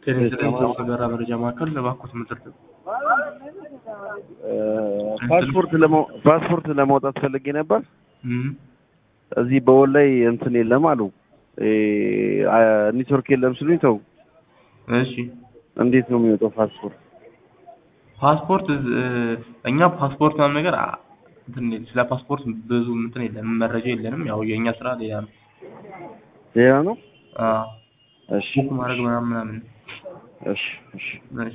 ጤና ይስጥልኝ ሰው ከበራ መረጃ ማዕከል እባክዎት ምጥር ፓስፖርት ለማው ፓስፖርት ለማውጣት ፈልጌ ነበር። እዚህ በወል ላይ እንትን የለም አሉ ኔትወርክ የለም ሲሉኝ ተው። እሺ እንዴት ነው የሚወጣው ፓስፖርት? ፓስፖርት እኛ ፓስፖርት ምናምን ነገር አ- እንትን ስለ ፓስፖርት ብዙ እንትን የለንም መረጃ የለንም። ያው የእኛ ስራ ሌላ ነው። ሌላ ነው። አዎ እሺ ቡክ ማድረግ ምናምን ምናምን እሺ እሺ እሺ